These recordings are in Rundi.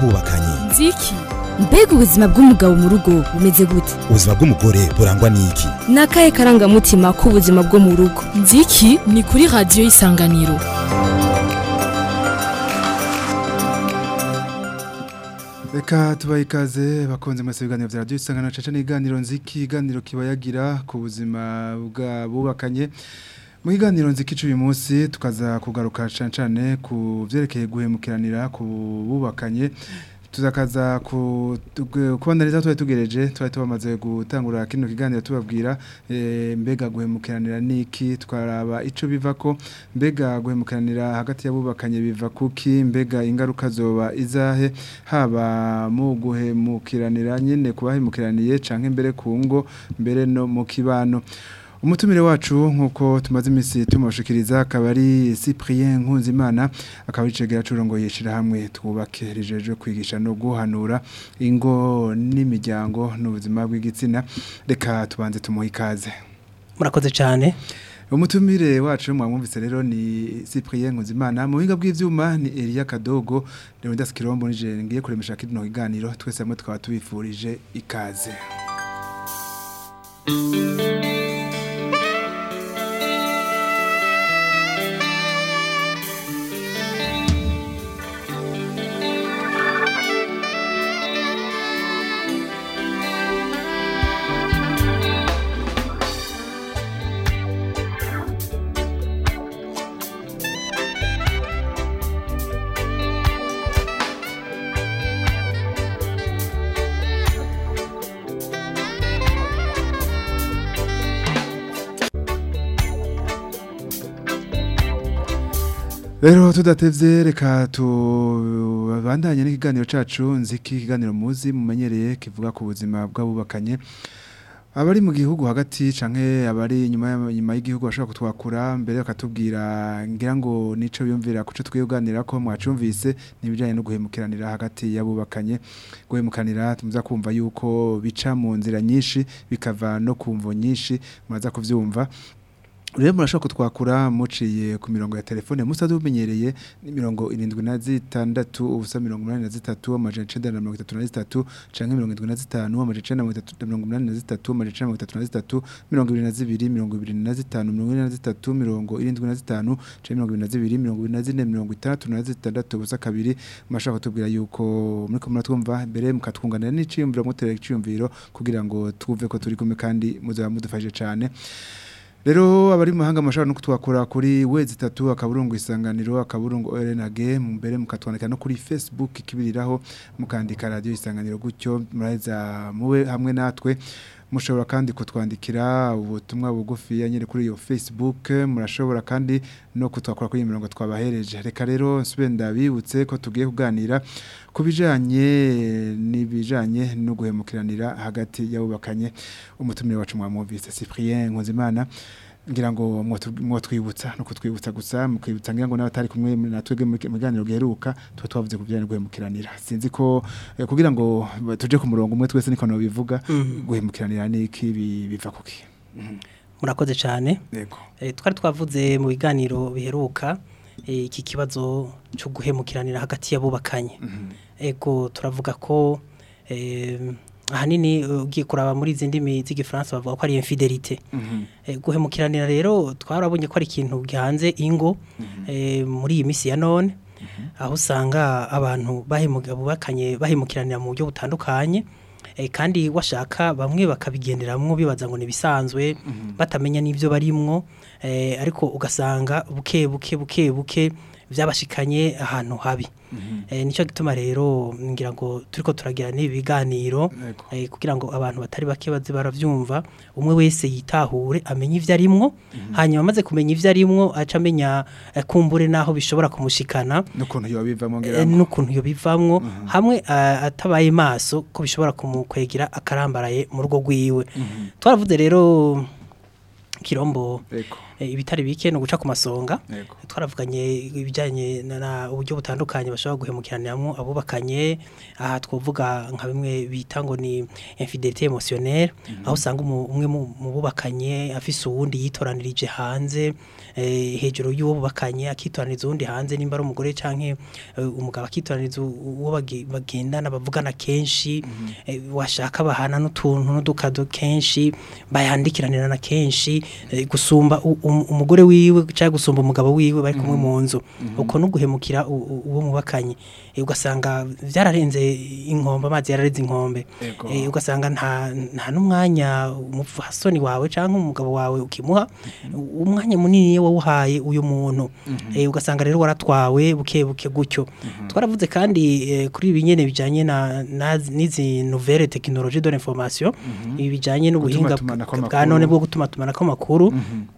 bw'abubakanye nziki mbega ubuzima bw'umugabo mu rugo bumeze gute ubuzima bw'umugore burangwa n'iki ni akahe karangamutima k'ubuzima bwo mu rugo nziki ni kuri radiyo y'isanganiro Reka tubaye ikaze bakunze mwese ibiganiro vya radio isangano caca n'iganiro nziki iganiro kibayagira ku buzima bwa bubakanye mu kiganiro nziki cy'uyu munsi tukaza kugaruka cyane cyane ku vyerekeye guhemukiranira ku bubakanye tuzakaza ku kubona neza twari tugereje twari tubamaze gutangura kino kiganiro tubabwira e, mbega guhemukiranira niki twaraba ico bivako mbega guhemukiranira hagati y'abubakanye biva kuki mbega ingaruka zoba izahe haba mu guhemukiranira nyene kubahemukiraniye canke mbere ku ngo mbere no mu kibano umutumire wacu nkuko tumaze iminsi tumushikiriza akaba ari Cyprien Nkunzimana akaba yicegera curongo yishira hamwe twubake rijeje kwigisha no guhanura ingo n'imiryango n'ubuzima bw'igitsina reka tubanze tumuha ikaze murakoze cyane umutumire wacu mwamwumvise rero ni Cyprien Nkunzimana mu biga bw'ivyuma ni Elia Kadogo Leonidas Kirombo nije ngiye kuremesha kino kiganiro twese hamwe twaba tubifurije ikaze Rero tudatevye reka tubandanye n'ikiganiro cacu nziki kiganiro muzi mumenyereye kivuga ku buzima bw'abubakanye abari mu gihugu hagati canke abari nyuma nyuma y'igihugu bashobora kutwakura mbere bakatubwira ngira ngo nico biyumvira kuco twiyoganira ko mwacumvise nibijanye no guhemukiranira hagati y'abubakanye guhemukanira tumuza kumva yuko bica mu nzira nyinshi bikava no kumvo nyinshi muraza kuvyumva Rero murashobora kutwakura muciye ku mirongo ya telefone musaze umenyereye ni mirongo irindwi na zitandatu ubusa mirongo umunani na zitatu amajana icenda na mirongo itatu na zitatu canke mirongo indwi na zitanu amajana icenda na mirongo itatu na mirongo umunani na zitatu amajana icenda na mirongo itatu na zitatu mirongo ibiri na zibiri mirongo ibiri na zitanu mirongo ine na zitatu mirongo irindwi na zitanu canke mirongo ibiri na zibiri mirongo ibiri na zine mirongo itandatu na zitandatu ubusa kabiri murashobora kutubwira yuko muriko muratwumva mbere mukatwunganira n'iciyumviro muterera iciyumviro kugira ngo twumve ko turi kumwe kandi muzaba mudufashije cane Rero abari mu mahanga mashaka no kutwakura kuri wezi 3 akaburungu isanganiro akaburungu RNG mbere mukatwandika no kuri Facebook kibiriraho mukandika radio isanganiro gutyo muraheza muwe hamwe natwe mushobora kandi kutwandikira ubutumwa bugufi yanyere kuri iyo Facebook murashobora kandi no kutwakura kuri imirongo twabahereje reka rero nsubenda bibutse ko tugiye kuganira kubijanye nibijanye no guhemukiranira hagati y'abubakanye umutumire wacu mwamuvise Cyprien Nkunzimana ngira ngo mwotwibutsa no kutwibutsa gusa mukibutsa ngira ngo n'abatari kumwe natwege mu kiganiro giheruka tuba twavuze kubijanye no guhemukiranira sinzi ko eh, kugira ngo tuje ku murongo umwe twese niko no bivuga guhemukiranira niki biva kuki murakoze cyane yego Eh, twari twavuze mu biganiro biheruka eh, iki kibazo cyo guhemukiranira hagati y'abubakanye ego turavuga ko eh, ahanini ugiye kuraba muri izi ndimi z'igifaransa bavuga ko ari infidelite Eh, guhemukiranira rero twarabonye ko ari ikintu gihanze ingo eh, muri iyi minsi ya none aho usanga abantu bahemuka bubakanye bahemukiranira mu buryo butandukanye eh, kandi washaka bamwe bakabigenderamwo bibaza ngo nibisanzwe batamenya n'ivyo barimwo eh, ariko ugasanga buke buke buke buke vyabashikanye ahantu habi eh, nico gituma rero ngira ngo turiko turagira n'ibi biganiro Yego. eh, kugira ngo abantu batari bake baze baravyumva umwe wese yitahure amenye ivyo arimwo hanyuma amaze kumenya ivyo arimwo aca amenya eh, kumbure naho bishobora kumushikana n'ukuntu yoba bivamo ngira eh, ngo n'ukuntu yo bivamwo hamwe ah, atabaye maso ko bishobora kumukwegera akarambaraye mu rugo rwiwe twaravuze rero kirombo yego eh, ibitari bike no guca ku masonga Yego. twaravuganye ibijyanye na- na uburyo butandukanye bashobora guhemukiraniramwo abubakanye aha twavuga nka bimwe bita ngo ni infidelité émotionnelle aho usanga umu- umwe mu mu bubakanye afise uwundi yitoranirije hanze eh, hejuru y'uwo bubakanye akitoraniza uwundi hanze nimba ari umugore canke eh, umugabo akitoraniza u- uwo bage- bagendana bavugana kenshi eh, washaka bahana n'utuntu n'udukado kenshi bayandikiranira na kenshi eh, gusumba u- um- umugore wiwe cyangwa gusumba umugabo wiwe bari kumwe mu nzu uko no guhemukira u- u- uwo mubakanye Eh, ugasanga byararenze inkombe amazi yararenze inkombe Ego. Eh, ugasanga nta nta n'umwanya umupfasoni wawe cyangwa umugabo wawe ukimuha umwanya munini wawuhaye uyu muntu Eh, ugasanga rero waratwawe buke buke gutyo twaravuze kandi eh, kuri ibi nyene bijanye na na- n'izi nouvelle technologie de l'information ibi bijanye n'ubuhinga Gutumatumanako bwa amakuru. none bwo gutuma tumanako amakuru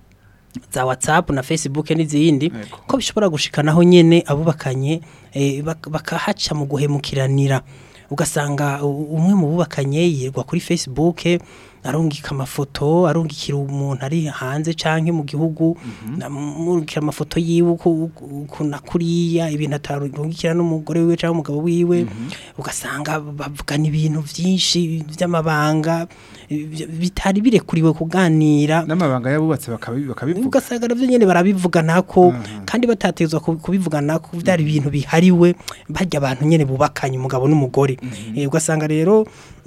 za WhatsApp na Facebook n'izindi Yego. ko bishobora gushikanaho nyene abubakanye eh, bak- bakahaca mu guhemukiranira ugasanga u- umwe mu bubakanye yirwa kuri Facebook arungika amafoto arungikira umuntu ari hanze canke mu gihugu amurungikira amafoto yiwe uko uko nakuriya ibintu atarungikira n'umugore wiwe canke umugabo wiwe ugasanga bavugana ibintu vyinshi vy'amabanga eh, bitari birekuriwe kuganira n'amabanga yabubatse bakabi- bakabivuga ugasanga navyo nyene barabivuganako kandi batatezwa ku- kubivuganako vyari ibintu bihariwe barya abantu nyene bubakanye umugabo n'umugore Eh, ugasanga rero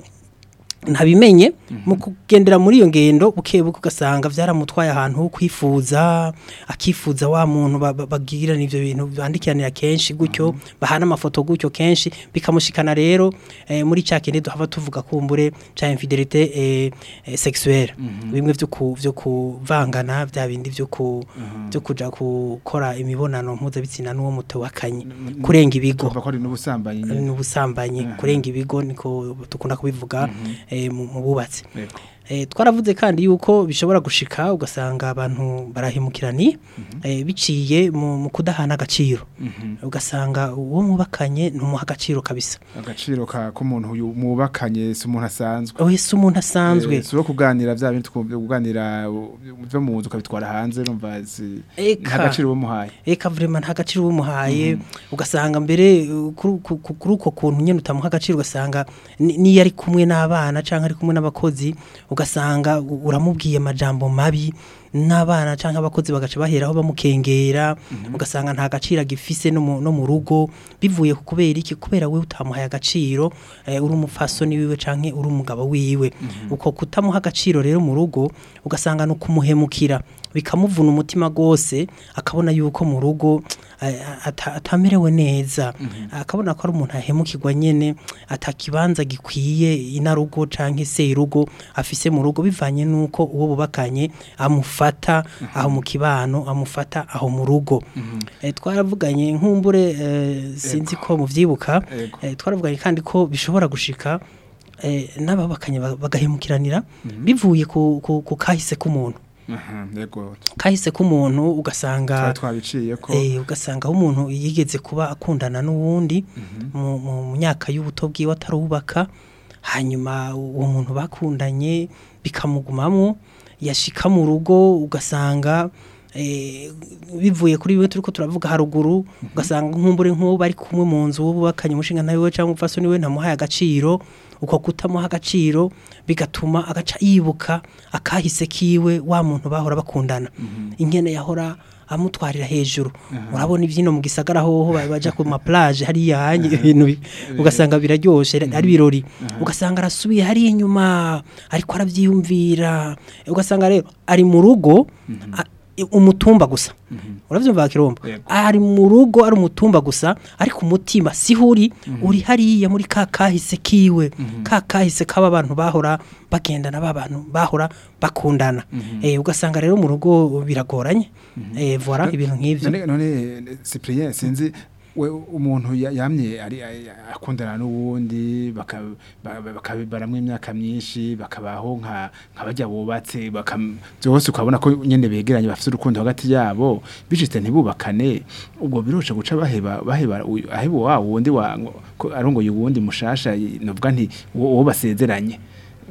ntabimenye mu kugendera muri iyo ngendo buke buke ugasanga vyaramutwaye ahantu ho kwifuza akifuza wa muntu ba- ba- bagirana ivyo bintu bandikiranira kenshi gutyo bahana amafoto gutyo kenshi bikamushikana rero eh, muri ca kindi duhava tuvuga kumbure ca infidelité eh, eh, sexuelle bimwe vyo ku vyo kuvangana vya bindi vyo ku vyo kuja gukora imibonano mpuzabitsina n'uwo mutewakanye kurenga ibigo Urumva ko ari n'ubusambanyi nyene. n'ubusambanyi kurenga ibigo niko dukunda kubivuga eh, mu mu bubatsi Yego. Eh, twaravuze kandi yuko bishobora gushika ugasanga abantu barahemukirani eh, biciye mu mu kudahana agaciro ugasanga uwo mubakanye ntumuha agaciro kabisa agaciro ka k'umuntu uyu mubakanye si umuntu asanzwe wese umuntu asanzwe Eh, si uwo kuganira bya bintu twumva kuganira uh, byo mu nzu ukabitwara hanze numva si Eka. nta gaciro bamuhaye eka vraiment nta gaciro bumuhaye ugasanga mbere uh, kuri ku- ku- kuri uko kuntu nyene utamuha agaciro ugasanga ni- niyo ari kumwe n'abana canke ari kumwe n'abakozi ugasanga u- uramubwiye amajambo mabi n'abana canke abakozi bagaca baheraho bamukengera ugasanga nta gaciro agifise no mu- no mu rugo bivuye ku kubera iki kubera we utamuhaye agaciro eh, uri umupfasoni wiwe canke uri umugabo wiwe uko kutamuha agaciro rero mu rugo ugasanga ni ukumuhemukira bikamuvuna umutima gose akabona yuko mu rugo eh, ata- atamerewe neza akabona ko ari umuntu ahemukirwa nyene atakibanza gikwiye inarugo canke se irugo afise mu rugo bivanye nuko uwo bubakanye amufata aho mu kibano amufata aho mu rugo Eh, twaravuganye nkumbure eh, sinzi ko muvyibuka Yego. eh, twaravuganye kandi ko bishobora gushika eh, n'ababakanye ba- bagahemukiranira bivuye ku, ku, ku kahise k'umuntu Aha, yego kahise k'umuntu ugasanga twari twabiciye ko Eh, ugasanga aho umuntu yigeze kuba akundana n'uwundi mu mu myaka y'ubuto bwiwe atarubaka hanyuma uwo muntu bakundanye bikamugumamo yashika mu rugo ugasanga eh, bivuye kuri bimwe turiko turavuga haruguru ugasanga nk'umbure nk'uwo bari kumwe mu nzu wubakanye umushinga nawe cyangwa umupfasoni we ntamuhaye agaciro uko kutamuha agaciro bigatuma agaca yibuka akahise kiwe wa muntu bahora bakundana ingene yahora amutwarira hejuru urabona ibyino mu gisagara hoho ba- baja ku ma plage hariya hanye ibintu bi- ugasanga biraryoshe ari birori ugasanga arasubiye hariya inyuma ariko aravyiyumvira ugasanga rero ari mu rugo a- umutumba gusa uravyumva kirombo Yego. ari mu rugo ari umutumba gusa ariko umutima siho uri uri hariya muri ka kahise kiwe ka kahise kaba abantu bahora bagendana ba bantu bahora bakundana eh ugasanga rero mu rugo biragoranye eh voilà ibintu nk'ivyo none none Cyprien sinzi we umuntu ya- yamye ari ari- akundana n'uwundi baka- ba- ba- bakabibaramwo imyaka myinshi bakabaho nka nka bajya bubatse bakam- byose ukabona ko nyene begeranye bafite urukundo hagati yabo bishitse ntibubakane ubwo biroshe guca baheba baheba uyu- aheba wa wundi wa ngo- ko arongoye uwundi mushasha novuga nti uwo uwo basezeranye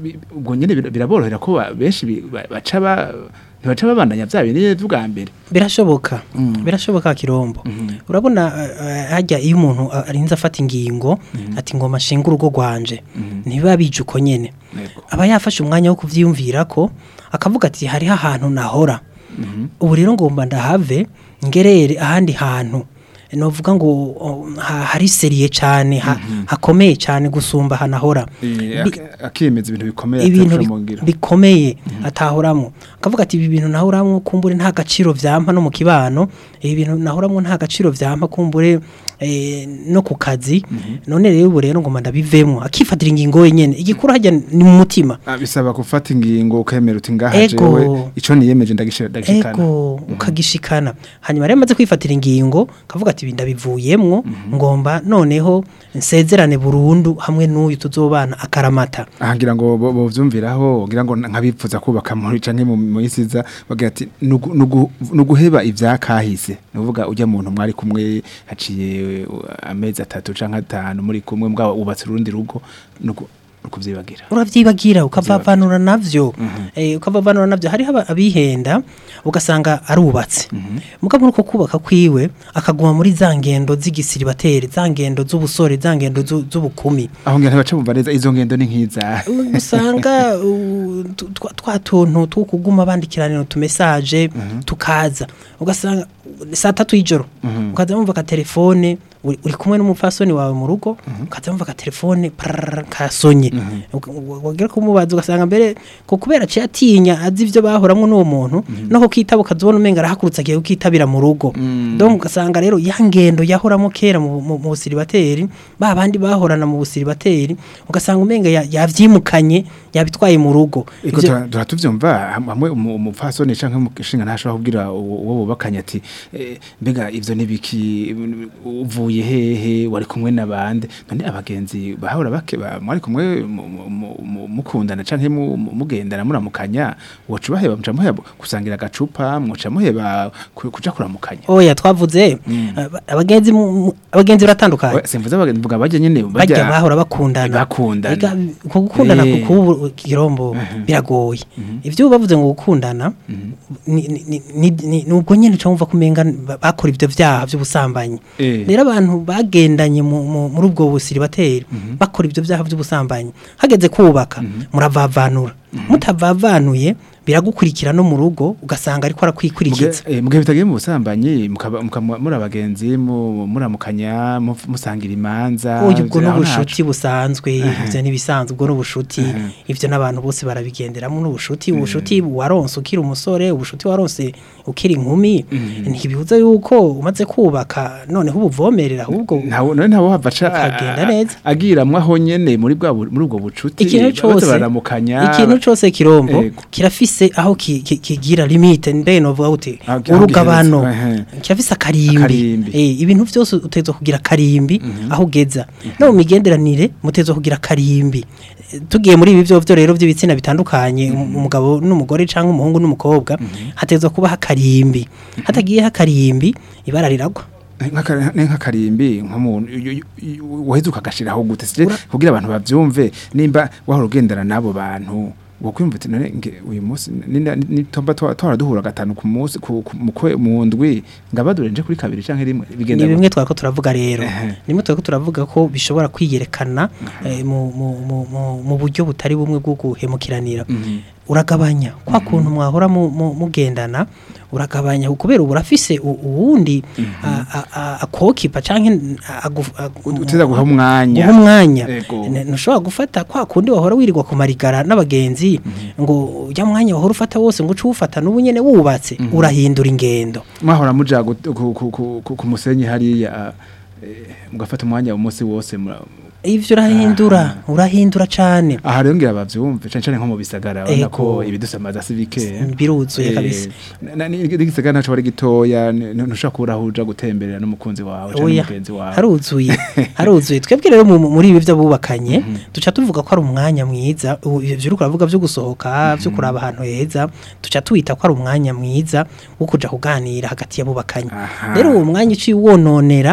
bi- ubwo nyene bir- biraborohera ko ba- benshi bi- ba- baca ba ntibaca babandanya vya bindi bwa mbere birashoboka Mm. birashoboka kirombo Mhm. urabona eh, hajya iyo umuntu a- arinze afata ingingo ati ngo mashinga urugo rwanje ntibiba bije uko nyene Yego. aba yafashe umwanya wo kuvyiyumvira ko akavuga ati hariho ahantu nahora ubu rero ngomba ndahave ngerere ahandi hantu novuga ngo o, ha- hari seriye cyane ha- hakomeye cyane gusumba hanahora Eh, Bi- ak- akiyemeza ibintu bikomeye ibintu atapfa bi- mu ngiro bikomeye atahoramwo akavuga ati ibi bintu nahoramwo kumbure nta gaciro vyampa no mu kibano ibi bintu nahoramwo nta gaciro vyampa kumbure eh, no ku kazi none rero ubu rero ngoma ndabivemwo akifatira ingingo wenyene igikuru hajya ni mu mutima Ah, bisaba gufata ingingo ukemera uti ngaha Ego. jewe ico niyemeje ndagishira ndagishikana ego ukagishikana hanyuma rero maze kwifatira ingingo kavuga ati ibi ndabivuyemwo ngomba noneho nsezerane burundu hamwe n'uyu tuzobana akaramata aha ngira ngo bo- bovyumviraho ngira ngo nkabipfuza kubaka muri canke mu mu isiza bagira ati "Nugu- nugu- nuguheba ivyakahise nuvuga ujya muntu mwari kumwe haciye uh, amezi atatu canke atanu muri kumwe mbwa ubatse urundi rugo nugu- nukuvyibagira uravyibagira ukavavanura navyo eh ukavavanura navyo hariho aba- abihenda ugasanga arubatse mugabo nuko kubaka kwiwe akaguma muri za ngendo z'igisiribateri za ngendo z'ubusore za ngendo zu- z'ubukumi aho ngira ntibaca bumva neza izo ngendo ni nk'iza usanga uh, tu- twa- twa tuntu two kuguma bandikiranira utumesaje tukaza ugasanga saa tatu y'ijoro ukaza wumva ka telefone uri uri kumwe n'umupfasoni wawe mu rugo ukaza wumva ka telefone pararara kasonye Uka- wagira kumubaza ugasanga mbere ko kubera aciye atinya azi ivyo bahoramwo n'uwo muntu no kukitaba ukazibona umenga arahagurutse agiye kukitabira mu rugo donc ugasanga rero ya ngendo yahoramo kera mu mu- mu busiribateri ba bandi bahorana mu busiribateri ugasanga umenga ya- yavyimukanye yabitwaye mu rugo Iko Ivyo- tura- tura tuvyumva ham- hamwe umu- umupfasoni canke umushinga ntashobora kubwira uwo uwo bubakanye ati eh, mbega ivyo nibiki uvuye hehe wari kumwe nabande none abagenzi bahora bake ba- mwari kumwe mu- mu- mu- mu- mukundana canke mu- mu- mugendana muramukanya woca ubaheba muca muheba gusangira agacupa mwoca muheba ku- kuja kuramukanya oya twavuze aba- abagenzi mu- mu- abagenzi baratandukanye We- simvuze abagenzi mvuga bajya nyene bajya bahora bakundana bakundana. Ega, ko gukundana Eh. kubu kirombo biragoye ivyo bavuze ngo gukundana ni- ni- ni- ni- ni- nubwo nyene uca wumva kumenga ba- bakora ivyo vyaha vy'ubusambanyi Eh. rero abantu bagendanye mu- mu- muri ubwo busiribateri bakora ivyo vyaha vy'ubusambanyi hageze kubaka muravavanura mutavavanuye biragukurikira no mu rugo ugasanga ariko arakwikurikiza mugihe bitagiye mu busambanyi mukaba- mukaba muri abagenzi mu- muramukanya mu- musangira imanza Oya ubwo aho n'ubushuti busanzwe ivyo ntibisanzwe ubwo n'ubushuti ivyo n'abantu bose barabigenderamo n'ubushuti ubushuti waronse ukiri umusore ubushuti waronse ukiri inkumi ntibibuza yuko umaze kubaka noneho ubuvomerera ahubwo ntawe none ntawe hava aca Ukagenda neza. agiramwo aho nyene muri bwa bu- muri ubwo bucuti ikintu baza cose baramukanya ikintu cose kirombo Ego. kirafise aho ki- ki- kigira limite mbe novuga uti Aho- aho urugabano gihereza, ehe. kirafise akarimbi Akarimbi. eh ibintu vyose utezo kugira akarimbi aho ugeza no mu migenderanire mutezo kugira akarimbi Eh, tugiye muri ibi vyovyo rero vy'ibitsina bitandukanye um- umugabo n'umugore canke umuhungu n'umukobwa hatezo kuba akarimbi hatagiye akarimbi ibara riragwa Nk'aka- ni nk'akarimbi nk'umuntu y- y- waheze ukagashiraho gute sije kugira abantu bavyumve nimba wahora ugendana n'abo bantu wokwimva uti none nge uyu munsi ninda- nitomba twa- twara duhura gatanu ku munsi ku- ku- mu kwe- mu ndwi ngabadure nje kuri kabiri canke rimwe bigenda ni gute? bimwe twako turavuga rero Ehe. nimwe twako turavuga ko bishobora kwiyerekana eh, mu, mu, mu, mu, mu buryo butari bumwe bwo guhemukiranira uragabanya kwa kuntu mwahora mu- mu- mugendana uragabanya kubera ubu urafise u- uwundi a- a- a- akokipa canke agu- agu- uteza guha umwanya guha umwanya Ego. Ne- ntushobora gufata kwa kundi wahora wirirwa ku marigara n'abagenzi ngo ujya mwanya wahora ufata wose ngo uce uwufata n'ubu nyene wubatse urahindura ingendo mwahora muja gut- ku- ku- ku- ku- ku musenyi hariya eh, mugafata umwanya umunsi wose mura- ivyo urahindura urahindura cane aha rero ngira bavyumve cane cane nko mu bisagara urabona ko Ego. ibidusamaza si bike biruzuye Eh, kabisa na- na- ni- n'igisagara ntaco ari gitoya ni- ntushobora kubura aho uja gutemberera n'umukunzi wawe canke oya umugenzi wawe haruzuye haruzuye twebwe rero mu- muri ibi vy'abubakanye duca tuvuga ko ari umwanya mwiza ubu ivyo uriko uravuga vyo gusohoka vyo kuraba ahantu heza duca tuwita ko ari umwanya mwiza wo kuja kuganira hagati y'abubakanye Aha. rero uwo mwanya uciye uwononera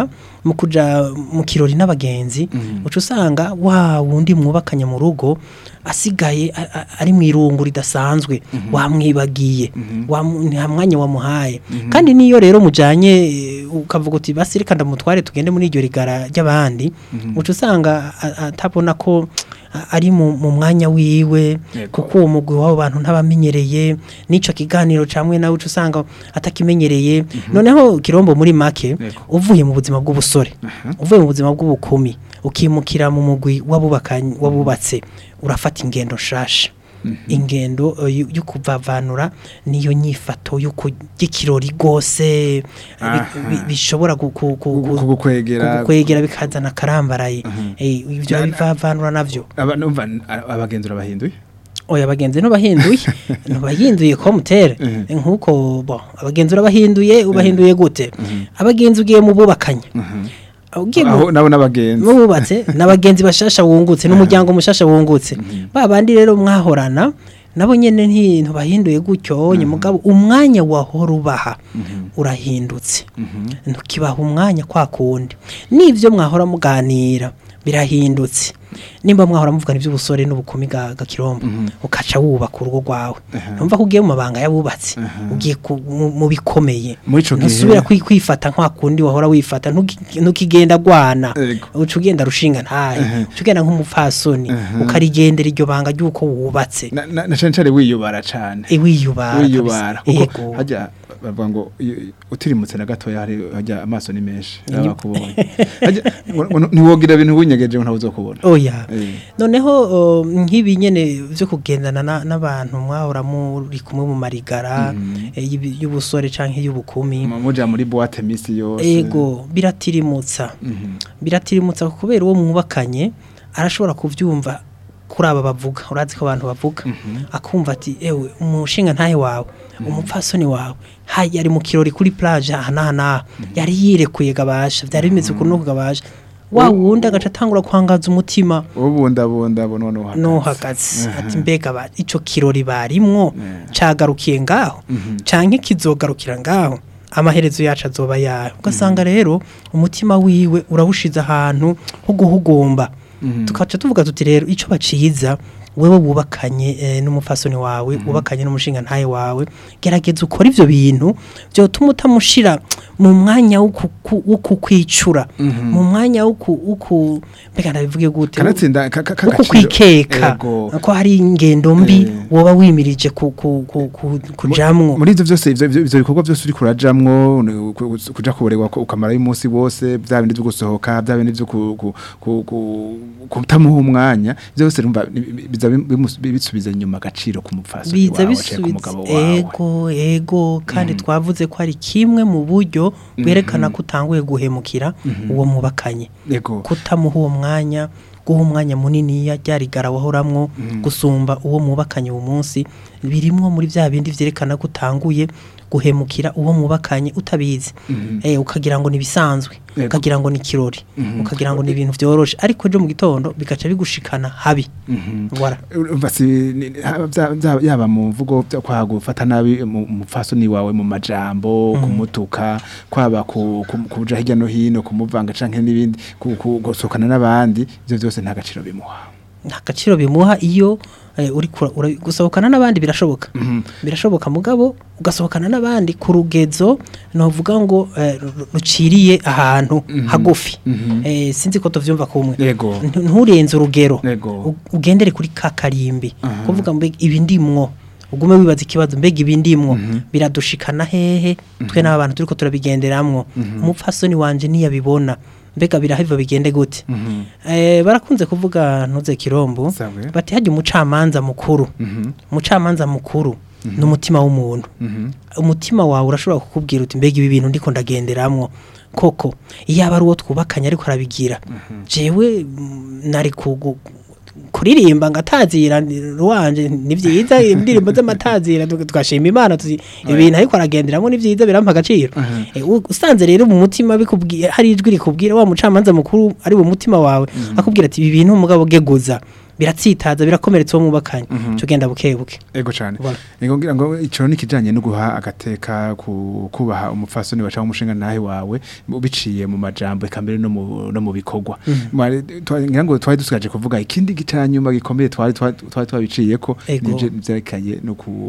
mu kuja mu kirori n'abagenzi uca usanga wa wundi mwubakanye mu rugo asigaye a- a- ari mu irungu ridasanzwe wamwibagiye wamu- nta mwanya wamuhaye kandi niyo rero mujanye eh, ukavuga uti basi reka ndamutware tugende muri iryo rigara ry'abandi uca usanga a- atabona ko a- ari mu mu mwanya wiwe Yego. kuko uwo mugwi w'abo bantu ntabamenyereye n'ico kiganiro camwe nawe uca usanga atakimenyereye noneho kirombo muri make Yego. uvuye mu buzima bw'ubusore uvuye mu buzima bw'ubukumi ukimukira mu mugwi w'abubakanye wabubatse urafata ingendo nshasha ingendo eh, yo yo kuvavanura niyo nyifato yo kugikirori gose Aha. bishobora gu- ku- ku- ku- kugukwegera kugukwegera bikazana karambaraye Eh, ibyo bivavanura navyo aba numva abagenzura bahinduye oya abagenzi ntubahinduye ntubahinduye komutere nk'uko bo abagenzi urabahinduye ubahinduye gute abagenzi ugiye mu bubakanye ugiye mu aho nabo n'abagenzi mububatse n'abagenzi bashasha wungutse n'umuryango mushasha wungutse ba bandi rero mwahorana nabo nyene nti bahinduye gutyo nye mugabo umwanya wahora ubaha urahindutse ntukibaha umwanya kwa kundi n'ivyo mwahora muganira birahindutse nimba mwahora muvugana iby'ubusore n'ubukumi ga ga kirombo ukaca wubaka urugo rwawe numva ko ugiye mu mabanga y'abubatsi ugiye ku- mu- mu bikomeye Muri ico gihe- ntusubira kwi- kwifata nka kundi wahora wifata ntuki- ntukigenda gwana Ego. uca ugenda rushinga ntahe uca ugenda nk'umupfasoni ukarigendera iryo banga ry'uko wubatse na na- na cane cane wiyubara cane Eh, wiyubara wiyubara kabisa. kuko Yego. hajya bavuga ngo iyo- utirimutse na gatoya hari hajya amaso ni menshi baba bakubonye Hajya- ngo- ngo ntiwogira ibintu winyegeje ngo ntawe uzokubona oya Eh. noneho uh, nk'ibi nyene byo kugendana na- n'abantu mwahora muri kumwe mu marigara eh, y'ibi- y'ubusore canke y'ubukumi Mu- muja muri boîte misi yose ego biratirimutsa biratirimutsa kubera uwo mwubakanye arashobora kuvyumva kuri aba bavuga urazi ko abantu bavuga akumva ati ewe umushinga ntahe wawe umupfasoni wawe hayi yari mu kirori kuri plage aha n'aha n'aha yari yirekuye gabasha vyari bimeze ukuntu nuko gabasha wa wundi agaca atangura kwangaza umutima ubundabunda bo noneho nuhagaze ati mbega ba ico kirori barimwo cagarukiye ngaho canke kizogarukira ngaho amaherezo yacu azoba yayo ugasanga rero umutima wiwe urawushize ahantu ho guhugumba tukaca tuvuga tuti rero ico baciza wewe wubakanye eh, n'umufasoni wawe wubakanye n'umushinga ntaye wawe gerageza ukora ivyo bintu vyotuma utamushira mu mwanya wo kuku- wo kukwicura mu mwanya wo ku- wo ku mbega ndabivuge gute kanatsinda ka- ka- uko k'agaciro. kwikeka Ego. ko hari ingendo mbi Eh. woba wimirije ku- ku- ku- ku- kujamwo muri ivyo vyose ivyo ivyo- ivyo bikorwa vyose uri kurajamwo ni ku- ku- kuja kuboregwa ko ukamarayo umunsi wose bya bindi vyo gusohoka bya bindi vyo ku- ku- ku- ku- kutamuha umwanya ivyo byose rumva ni- bi- biza bimus- bisubiza inyuma agaciro ku mupfasoni biza wawe canke ku bisubiza mugabo wawe ego ego kandi twavuze ko ari kimwe mu buryo bwerekana ko utanguye guhemukira uwo mubakanye ego kutamuha uwo mwanya guha umwanya munini ryarigara wahoramwo gusumba uwo mubakanye uwo munsi birimwo muri bya bindi vyerekana ko utanguye guhemukira uwo mubakanye utabizi eh ukagira ngo nibisanzwe Yego. ukagira ngo ni kirori ukagira ngo ni ibintu vyoroshe ariko ejo mu gitondo bigaca bigushikana habi wara Urumva si ni- ni- haba vya- vya- yaba mu mvugo vyo kwa gufata nabi mu- umupfasoni wawe mu majambo kumutuka kwaba ku- ku- kuja hirya no hino kumuvanga canke n'ibindi ku- ku- gusohokana n'abandi ivyo vyose nta gaciro bimuha nta gaciro bimuha iyo eh, uri kura- ura- gusohokana n'abandi birashoboka birashoboka mugabo ugasohokana n'abandi ku rugezo novuga ngo eh, ru- ruciriye ahantu hagufi Eh, sinzi ko tuvyumva kumwe Yego. Ntu- nturenze urugero Yego. U- ugendere kuri ka karimbi kuvuga mbega ibi ndimwo ugume wibaza ikibazo mbega ibi ndimwo biradushikana hehe twe n'aba bantu turiko turabigenderamwo umupfasoni wanje niyabibona mbega birahava bigende gute eh, barakunze kuvuga ntuze kirombo Sawe. bati hajya umucamanza mukuru umucamanza mukuru ni umutima w'umuntu umutima wawe urashobora kukubwira uti mbega ibi bintu ndiko ndagenderamwo koko iyo aba ari uwo twubakanye ariko arabigira jewe mm, nari kugu kuririmba ngatazira ruwanje ni vyiza indirimbo z'amatazira tu- tugashima imana tuzi ibintu ariko aragenderamo ni vyiza birampa agaciro Eh, u- usanze rero mu mutima bikubwiye hari ijwi rikubwira wa mucamanza mukuru ari mu mutima wawe akubwira ati ibi bintu mugabo geguza biratsitaza birakomeretsa uwo mwubakanye cyo genda buke buke ego cyane Voilà. ego ngira ngo ico nikijanye no guha agateka ku kubaha umupfasoni baca umushinga nahe wawe mu- biciye mu majambo eka mbere no mu no mu bikorwa Mwari- twa- ngira ngo twari dusigaje kuvuga ikindi gicanyuma gikomeye twari twa- twari twabiciyeko Ego. nije byerekanye no ku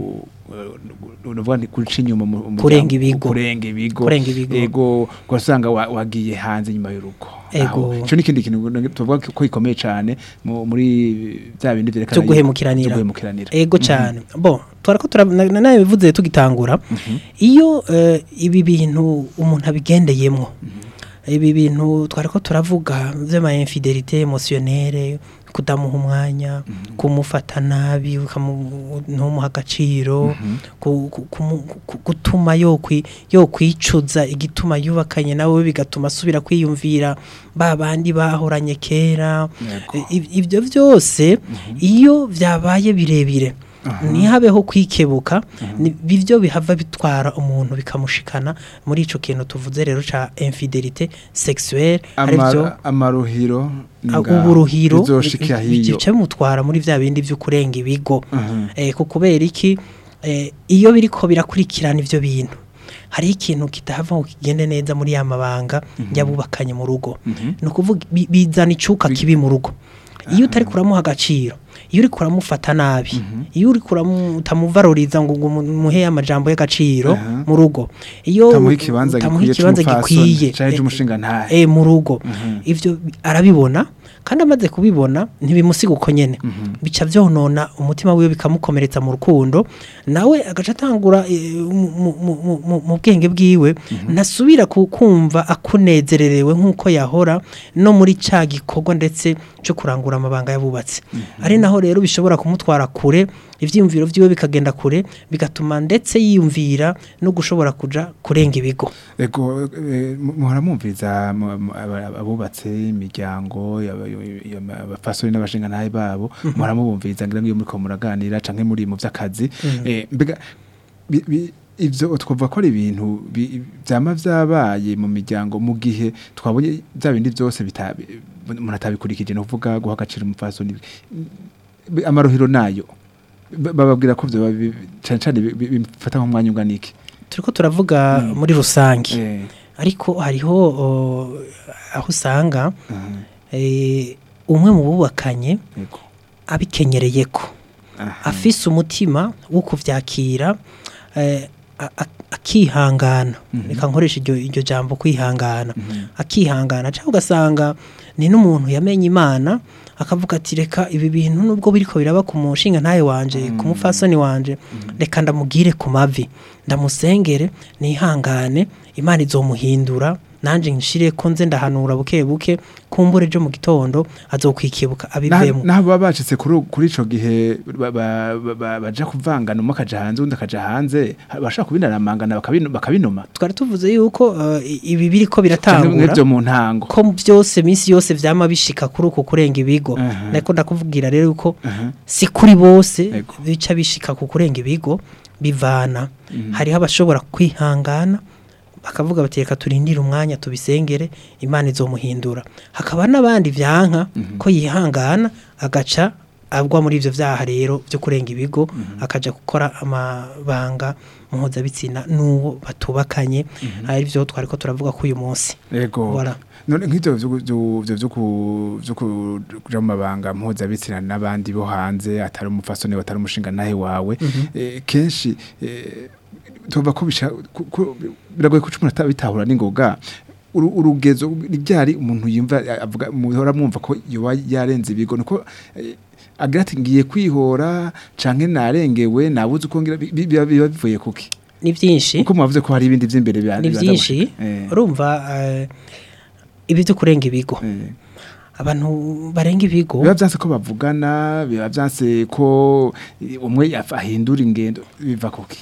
nuvuga ni guca inyuma mu mu- Kurenga ibigo. kurenga ibigo Kurenga ibigo. ego ugasanga wa- wagiye hanze nyuma y'urugo Ego. Aho, ico nikindi kintu tuvuga ko gikomeye cane mu- muri bya bindi vyerekana Vyo yuko- guhemukiranira. vyo guhemukiranira ego cyane bo twarako nawe bivuze tugitangura iyo eh, ibi bintu umuntu abigendeyemwo ibi bintu twariko turavuga vy'ama infidelité émotionnelle kudamuha umwanya kumufata nabi ukamu- ntumuha agaciro ku- ku- kumu- ku- gutuma yokwi yokwicuza igituma yubakanye nawe bigatuma asubira kwiyumvira ba bandi bahoranye kera Yego. I- ibyo byose iyo byabaye birebire ntihabeho kwikebuka ni- bivyo bihava bitwara umuntu bikamushikana muri ico kintu tuvuze rero ca infidelité sexuelle arivyo Ama- amaruhiro Ah, ngaho, uburuhiro bizoshika hiyo bice mutwara muri vya bindi vyo kurenga ibigo Mhm. eh, ku kubera iki eh, iyo biriko birakurikirana ivyo bintu hariho ikintu kitahava ngo kigende neza muri ya mabanga y'abubakanye mu rugo ni ukuvuga bi- bizana icuka kibi mu rugo iyo utari kuramuha agaciro iyo uri kuramufata nabi iyo uri utamuvaruriza ngo ngo muhe amajambo y'agaciro Aha. mu rugo iyo Utamuha ikibanza utamuha gikwiye ikibanza c'umupfasoni, gikwiye canke eh, c'umushinga ntahe. eh, mu rugo ivyo bi- arabibona kandi amaze kubibona ntibimusiga uko nyene bica vyonona umutima wiwe bikamukomeretsa mu rukundo nawe agaca atangura eh, mu- mu- mu- mu- mu- mu bwenge bwiwe ntasubira ku- kumva akunezererewe nk'uko yahora no muri ca gikorwa ndetse cyo kurangura amabanga yabubatse ari naho rero bishobora kumutwara kure ivyiyumviro vyiwe bikagenda kure bigatuma ndetse yiyumvira no gushobora kuja kurenga ibigo Ego eh, mu- muhora mumviza mu- mu- aba- abubatse imiryango yaba- yaba- abafasoni n'abashinga ntahe babo muhora mubumviza ngira ngo iyo muriko muraganira canke muri mu vy'akazi Eh, mbega bi- bi- ivyo twavuga ko ari ibintu bi- vyama vyabaye mu miryango mu gihe twabonye vya bindi vyose bita- umuntu atabikurikije ni ukuvuga guha agaciro umupfasoni Bi- amaruhiro nayo ba- bababwira ko vyoba bi- cane cane bi- bi- bifata nk'umwanya ungana iki turiko turavuga muri rusange Eh, ariko hariho o, aho usanga aha, eh, umwe mu bubakanye yego. abikenyereye ko Aha. afise umutima wo kuvyakira eh, a- a- akihangana reka nkoresha iryo iryo jambo kwihangana akihangana cyangwa ugasanga ni n'umuntu yamenye imana akavuga ati reka ibi bintu nubwo biriko biraba ku mushinga ntaye wanje ku mufasoni wanje reka ndamugire ku mavi ndamusengere nihangane imana izomuhindura nanje nshire ko nze ndahanura buke buke kumbure ejo mu gitondo azokwikibuka abivemo naho baba bacitse kuri kuri ico gihe ba- ba- ba- ba- baja kuvangana umwe akaja hanze undi akaja hanze bashaka kubinaramangana bakabino- bakabinuma twari tuvuze yuko eh, ibi biriko canke biratangura nk'ivyo mu ntango ko byose minsi yose vyama bishika kuri uko kurenga ibigo Aha. nariko ndakubwira rero yuko Aha. si kuri bose Ego. bica bishika ku kurenga ibigo bivana hariho abashobora kwihangana bakavuga bati reka turindire umwanya tubisengere imana izomuhindura hakaba n'abandi vyanka ko yihangana agaca agwa muri ivyo vyaha rero vyo kurenga ibigo akaja gukora amabanga mpuzabitsina n'uwo batubakanye arivyo twariko turavuga ko uyu munsi ego Voilà. none nk'ivyo vyo- vyo- vyo vyo ku- vyo kuja mu mabanga mpuzabitsina n'abandi bo hanze atari umufasoni atari umushinga nahe wawe eh, kenshi eh, tuvuga ko bisha- ku- ku- biragoye ko umuntu atabitahura n'ingoga Uru- urugezo ryari umuntu yumva avuga muhora mwumva ko yoba yarenze ibigo nuko eh, agira ati ngiye kwihora canke narengewe nabuze uko ngira bi- bi- biba biba bivuye kuki ni vyinshi kuko mwavuze ko hari ibindi vy'imbere bya- ni bibanza byinshi gushika. Eh, urumva eh, ibi byo kurenga ibigo eh. abantu barenga ibigo biba vyanse ko bavugana biba vyanse ko eh, umwe yaf- ahindura ingendo biva kuki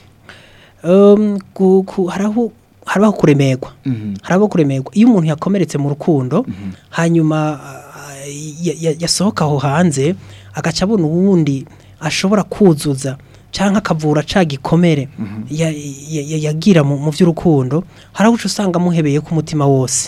um, ku- ku- haraho harabaho kuremerwa Mhm. harabaho kuremerwa iyo umuntu yakomeretse mu rukundo hanyuma ah, ya- ya- yasohoka aho hanze agaca abona uwundi ashobora kuzuza cyangwa akavura ca gikomere ya- ya- ya- yagira mu mu by'urukundo haraho uca usanga amuhebeye ku mutima wose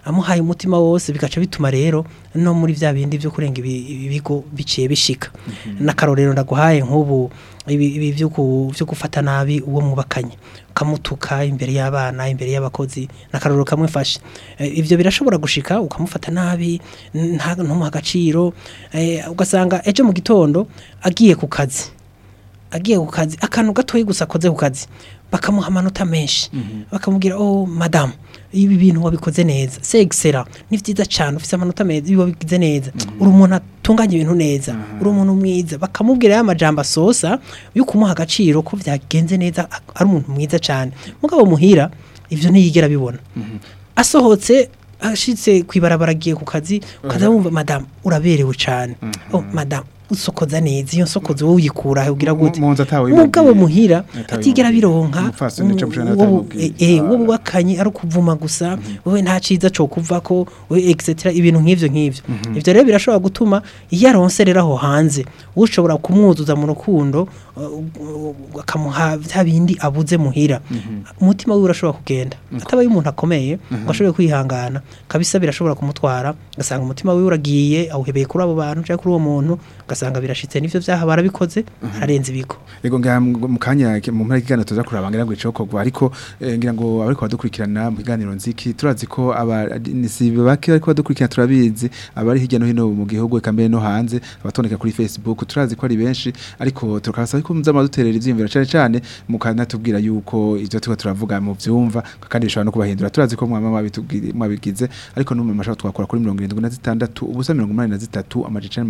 amuhaye umutima wose bigaca bituma rero no muri vya bindi vyo kurenga ibi- ibigo biciye bishika n'akarorero ndaguhaye nk'ubu ibi ibi vyo ku- vyo gufata nabi uwo mwubakanye ukamutuka imbere y'abana imbere y'abakozi n'akarorero kamwe fashe Eh, ivyo birashobora gushika ukamufata nabi nta ntumuha agaciro eh, ugasanga ejo mu gitondo agiye ku kazi agiye ku kazi akantu gatoyi gusa akoze ku kazi bakamuha amanota menshi bakamubwira oh madamu ibi bintu wabikoze neza c'est excellent ni vyiza cyane ufite amanota meza ibi wabigize neza uri umuntu atunganya ibintu neza uri umuntu mwiza bakamubwira ya majambo asosa yo kumuha agaciro ko vyagenze neza a- ari umuntu mwiza cyane mugabo muhira ivyo ntiyigera bibona asohotse ashitse kwibarabara agiye ku kazi ukaza wumva madamu uraberewe cyane oh madamu usokoza neza iyo nsokozo wowe uyikura he ugira gute Mu- mu nzu atawe mugabo bimubwiye. muhira Atawe atigera bimubwiye. bironka Umupfasoni ca mushana wowe- atabimubwiye. eh, eh, Ah. wowe wakanye ari ukuvuma gusa wowe nta ciza co kuvako wowe etc ibintu nk'ivyo nk'ivyo ivyo rero birashobora gutuma iyo aronse rero aho hanze ushobora kumwuzuza mu rukundo uh, uh, akamuha vya bindi abuze muhira umutima wiwe urashobora kugenda atabaye umuntu akomeye ngo ashobore kwihangana kabisa birashobora kumutwara ugasanga umutima wiwe uragiye awuhebeye kuri abo bantu cyangwa kuri uwo muntu ugasanga birashitse n'ivyo vyaha barabikoze ararenze ibigo Ego ngira mu mu kanya mu mpera y'kiganiro tuza kuraba ngira ngo icokogwa ariko eh, ngira ngo abariko badukurikirana mu kiganiro nziki turazi ko aba ni si bake ariko badukurikirana turabizi abari hirya no hino mu gihugu eka mbere no hanze abatondeka kuri Facebook turazi ko ari benshi ariko tukabasaba ko muza duterera ivyiyumviro cyane cyane mukana tubwira yuko ivyo tuko turavuga mu vyumva kandi bishobora no kubahindura turazi ko mwama mwabitubwira mwabigize ariko no mu mashaka twakora kuri 76 ubusa 83 amajana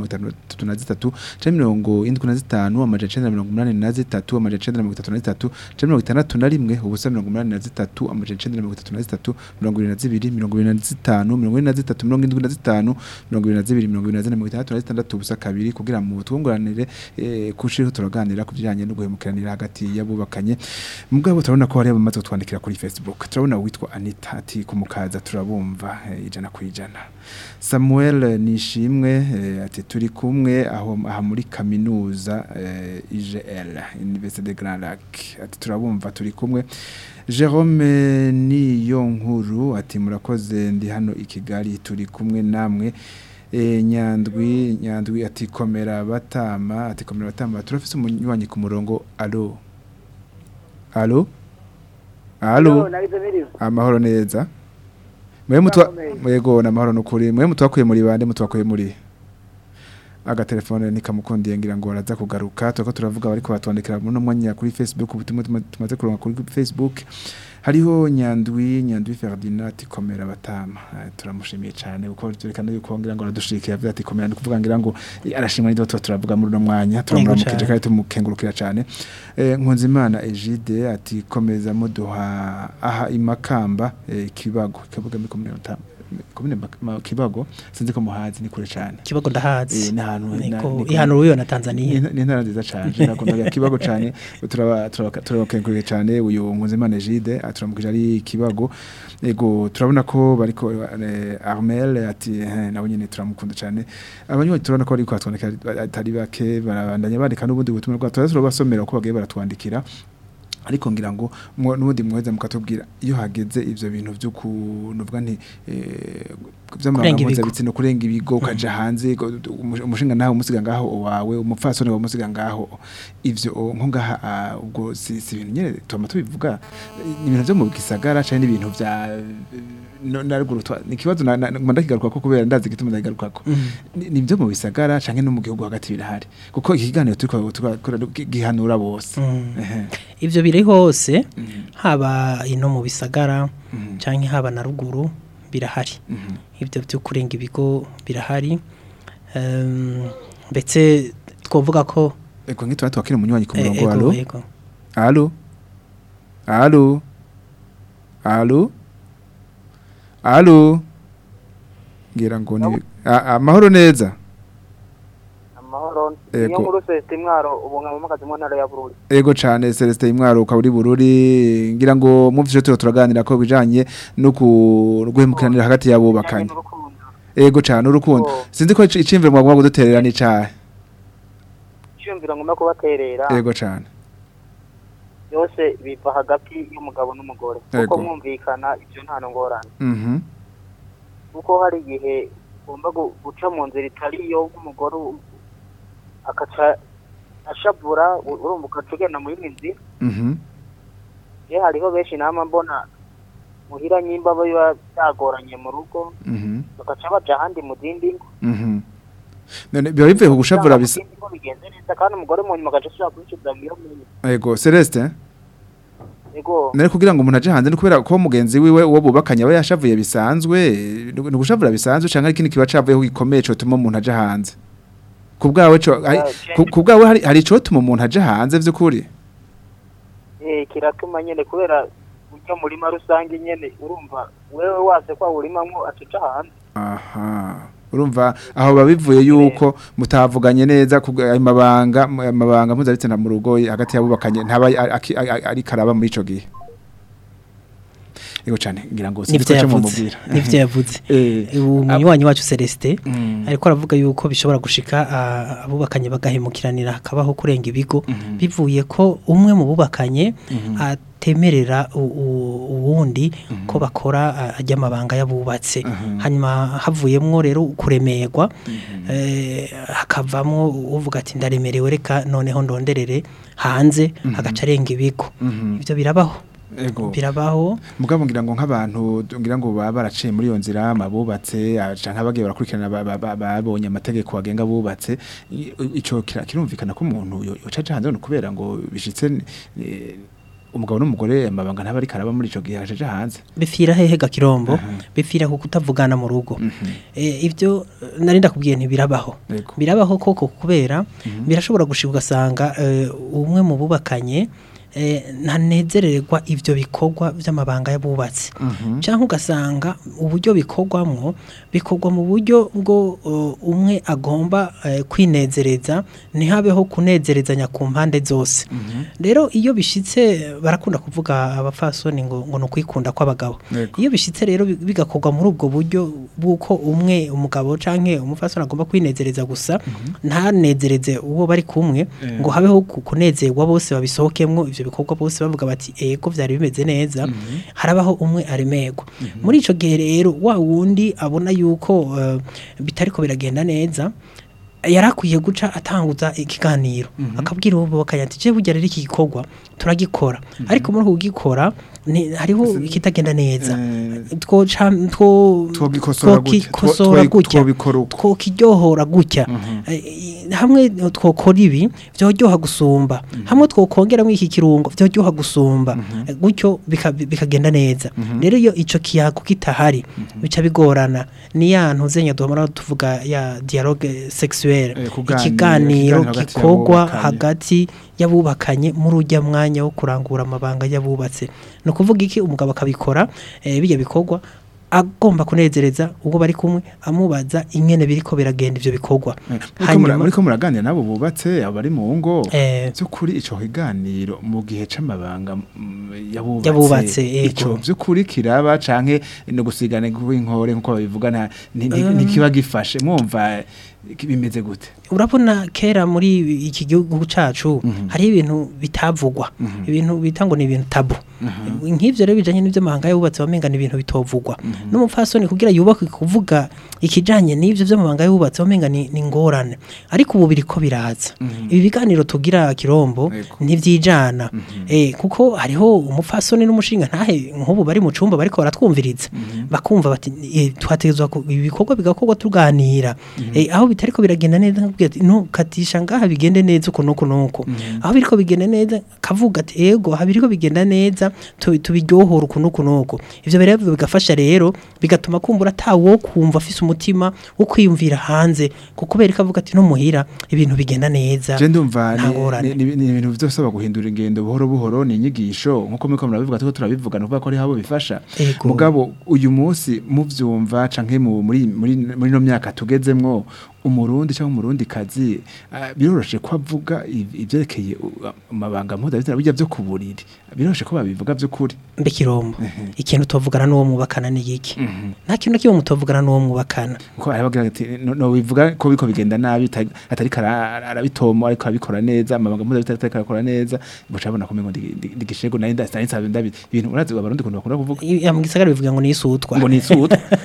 63 canke mirongo indwi na zitanu amajana icenda na mirongo umunani na zitatu amajana icenda na mirongo itatu na zitatu canke mirongo itandatu na rimwe ubusa mirongo umunani na zitatu amajana icenda na mirongo itatu na zitatu mirongo ibiri na zibiri mirongo ibiri na zitanu mirongo ine na zitatu mirongo indwi na zitanu mirongo ibiri na zibiri mirongo ibiri na zine mirongo itandatu na zitandatu ubusa kabiri kugira ngo twunguranire eh, kushiriho turaganira ku bijanye no guhemukiranira hagati y'abubakanye mugabo turabona ko hari abamaze kutwandikira kuri Facebook turabona uwitwa Anita ati kumukaza turabumva eh, ijana ku ijana Samuel Nishimwe eh, ati turi kumwe aho aha muri kaminuza eh, IGL Université de Grand Lac ati turabumva turi kumwe Jerome niyo nkuru ati murakoze ndi hano i Kigali turi kumwe namwe E, nyandwi nyandwi ati komera batama ati komera batama turafise umunywanyi ku murongo alo alo alo amahoro neza mwe mutwa mwego namahoro nukuri mwe mutwakuye muri bande mutwakuye muri agatelefone nikamukundiye ngira ngo araza kugaruka tuko turavuga bariko batwandikira muri no mwanya kuri Facebook ubutumwa tuma- tumaze kuronka kuri Facebook hariho nyandwi nyandwi Ferdinand ati komera batama Eh, turamushimiye cyane kuko turekana yuko ngira ngo aradushikira avuga ati komera ndikuvuga ngira ngo eh, arashimwa n'ibyo tuba turavuga muri no mwanya turamukije cane. kandi tumukengurukira cyane eh, Nkunzimana Egide ati komeza muduha aha imakamba eh, kibago kavuga muri komune Rutama- komune Mak- Ma- kibago sinzi ko muhazi ni kure cyane kibago ndahazi Eh, ni ahantu- na- niko ni ku- ihano ruyo na Tanzania ni intara nziza cyane nakunda kibago cyane turaba turaba- turabakengurike cyane uyu Nkunzimana Egide aturamukije ari kibago ego turabona ko bariko eh, Armel ati eh, nawe nyene turamukunda cyane abanywanyi turabona ko bariko batwandika atari bake barabandanya bandika n'ubundi butumwa bwa turaza turabasomera uko bagiye baratwandikira ariko ngira ngo mwo- n'ubundi mweza mukatubwira iyo hageze ivyo bintu byo kunuvuga nti eh, Kurenga vy'amarangamuza ibigo. bitsino kurenga ibigo ukaja hanze go- umu- umushinga nawe umusiga ngaho wawe umupfasoni wawe umusiga ngaho ivyo o, nko ngaha ah, ubwo si si ibintu nyene tuma tubivuga ni ibintu vyo mu gisagara canke n'ibintu vya no- naruguru twa- ni ikibazo na- na- ngomba ndakigaruka ko kubera ndazi igituma ndakigaruka ko ni ni ibyo mu bisagara canke no mu gihugu hagati birahari kuko iki kiganiro turiko turakora gihanura bose Mm. Ehe. ivyo biri hose Mhm. haba ino mu bisagara Mhm. canke haba na ruguru birahari Mhm. ivyo byo kurenga ibigo birahari Em, ndetse twovuga ko Ego nkitwa twakira umunywanyi ku eh, murongo ego, alo ego. alo alo alo alo ngira ngo ni a- amahoro neza amahoro Ego. niyo nkuru sosiyete mwaro ubu nkaba mukazi mu ntara ya bururi ego cane Celestin Imwaro ukaba uri bururi ngira ngo muvyo turo turaganira ko bijanye no ku- guhemukiranira hagati y'abubakanye n'urukundo ego cane urukundo Oh. sinzi ko ic- iciyumviro mwagomba kuduterera ni cahe icyumviro ngomba kubaterera ego cane yose biva hagati y'umugabo n'umugore Ego. kuko mwumvikana ibyo nta ngorane mhm kuko hari igihe ugomba gu- guca mu nzira itari iyo nk'umugore u- akaca ashavura u- urumva ugaca ugenda mu yindi nzira Mhm. rero hariho benshi nama mbona muhira nyimba biba byagoranye mu rugo Mhm. bagaca baja ahandi mu zindi ngo Mhm. None biba bivuye ku gushavura bisa ko bigenze neza kandi umugore mu nyuma agaca ashobora kwishyuza iyo menye Ego Celeste ego nari kugira ngo umuntu aje hanze ni kubera ko mugenzi wiwe uwo bubakanye aba yashavuye bisanzwe ni gushavura bisanzwe canke ari ikindi kiba cavuyeho gikomeye co tuma umuntu aje hanze ku bwawe co hari- ku- ku bwawe hari hari ico tuma umuntu aje hanze vy'ukuri eh kiratuma nyene kubera ujya murima rusange nyene urumva wewe wase kwa urimamwo acica hanze aha urumva aho babivuye yuko mutavuganye neza ku ayo mabanga mu- amabanga mpuzabitsina mu rugo hagati y'abubakanye ntaba ari- aki- ari ari karaba muri ico gihe Ego cyane ngira ngo nivyo sinzi ko yavuze mumubwira nivyo yavuze Eh, umunywanyi wacu Celestin mm, ariko aravuga yuko bishobora gushika ah, abubakanye bagahemukiranira hakabaho kurenga ibigo Mhm. bivuye ko umwe mu bubakanye Mhm. atemerera u- u- uwundi ko bakora ah, ajya amabanga y'abubatse Mhm. hanyuma havuyemwo rero kuremerwa Mhm. eh, hakavamwo uvuga ati ndaremerewe reka noneho ndonderere hanze agaca arenga ibigo Mhm. ivyo birabaho Ego. birabaho mugabo ngira ngo nk'abantu ngira ngo baba baraciye muri iyo nzira mabubatse canke bagiye barakurikirana ba- ba- ba- babonye amategeko agenga bubatse i- ico kira- kirumvikana ko umuntu yo- yoca aja hanze no kubera ngo bishitse eh, umugabo n'umugore amabanga ntaba ariko araba muri ico gihe aja hanze bifira hehe gakirombo Aha. bifira ku kutavugana mu rugo Mhm. Eh, ibyo eh, nari ndakubwiye ntibirabaho Yego. birabaho koko kubera birashobora gushika ugasanga eh, umwe mu bubakanye eh, ntanezererwa ivyo bikorwa vy'amabanga y'abubatsi Mhm. cyangwa ugasanga uburyo bikorwamwo bikorwa mu buryo bwo uh, umwe agomba eh, kwinezereza ntihabeho kunezerezanya ku mpande zose rero iyo bishitse barakunda kuvuga abafasoni ngo ngo ni ukwikunda kw'abagabo Yego. iyo bishitse rero bi- bigakorwa muri ubwo buryo bw'uko umwe umugabo canke umufasoni agomba kwinezereza gusa ntanezereze uwo bari kumwe Eh. ngo habeho ku- kunezerwa bose babisohokemwo ivyo bikorwa bose bavuga bati ego vyari bimeze neza harabaho umwe aremerwa muri ico gihe rero wa wundi abona yuko eh, bitariko biragenda neza yarakwiye guca atanguza ikiganiro akabwira uwo bubakanye ati je burya rero iki gikorwa turagikora ariko muri uku kugikora ni- hariho ikitagenda neza Eh, twoca two Twogikosora gutya. twokikosora Two- two- gutya twobikora uko. twokiryohora gutya Eh, hamwe twokora ibi vyoryoha gusumba hamwe twokongeramo iki kirungo vyoryoha gusumba Eh, gutyo bika- bikagenda neza rero iyo ico kiyago kitahari bica bigorana ni ya ntuzenya duhora tuvuga ya dialogue sexuelle Eh, kuganira, ikiganiro ikiganiro hagati gikorwa y'abubakanye. hagati y'abubakanye muri ujya mwanya wo kurangura amabanga y'abubatse ni ukuvuga iki umugabo akabikora eh, bijya bikorwa agomba kunezereza ubwo bari kumwe amubaza ingene biriko biragenda ivyo bikorwa Muriko mura- muriko muraganira nabo bubatse abo bari mu ngo Eh. by'ukuri ico kiganiro mu gihe c'amabanga mm, yabubatse Yabubatse, yego. ico by'ukuri kiraba canke no gusigana inkore nkuko babivuga nta nti- nti- ntikiba gifashe mwumva iki- bimeze gute urabona kera muri iki gihugu cacu hari ibintu bitavugwa ibintu bita ngo ni ibintu tabu nk'ivyo rero bijanye n'ivyo mahanga y'ububatsi wamenga ni ibintu bitovugwa n'umupfasoni kugira yubake kuvuga ikijanye n'ivyo vy'amabanga y'ububatsi wamenga ni ni ngorane ariko ubu biriko biraza ibi biganiro tugira kirombo Yego. ntivyijana eh kuko hariho umupfasoni n'umushinga ntahe nk'ubu bari mu cumba bariko baratwumviriza bakumva bati eh, twategezwa ku- ibi bikorwa bigakorwa tuganira eh aho bitariko biragenda neza nkubwira ati no katisha ngaha bigende neza uko nuko nuko aho biriko bigenda neza kavuga ati ego aha biriko bigenda neza tu- tubiryohora uko nuko nuko ivyo rero bigafasha rero bigatuma kumbura atawo kumva afise umutima wo kwiyumvira hanze kuko bereka avuga ati no muhira ibintu bigenda neza je ndumva nta ni- ngorane. ni ni- ni ibintu vyosaba guhindura ingendo buhoro buhoro ni inyigisho nkuko muriko murabivuga tuko turabivuga nuvuga ko ari habo bifasha Ego. mugabo uyu munsi muvyumva canke mu- muri muri muri no myaka tugezemwo umurundi cyangwa umurundi kazi biroroshe ko avuga iv- ivyerekeye u- amabanga mpuzabitsina bijya vyo ku buriri biroroshe ko babivuga vy'ukuri mbekirombo ikintu tovugana n'uwo mwubakana ni iki nta kintu na kimwe mutovugana n'uwo mwubakana ko arabagira ati no no bivuga ko biko bigenda nabi ta- atari kara arabitomo ariko abikora neza amabanga mpuzabitsina atari karakora neza bucabona ko mengo ndigishego nari ndasitani nsabe ndabi ibintu urazi abarundi kuntu bakunda kuvuga I- ya mu gisagara bivuga ngo ni isutwa ngo ni isuta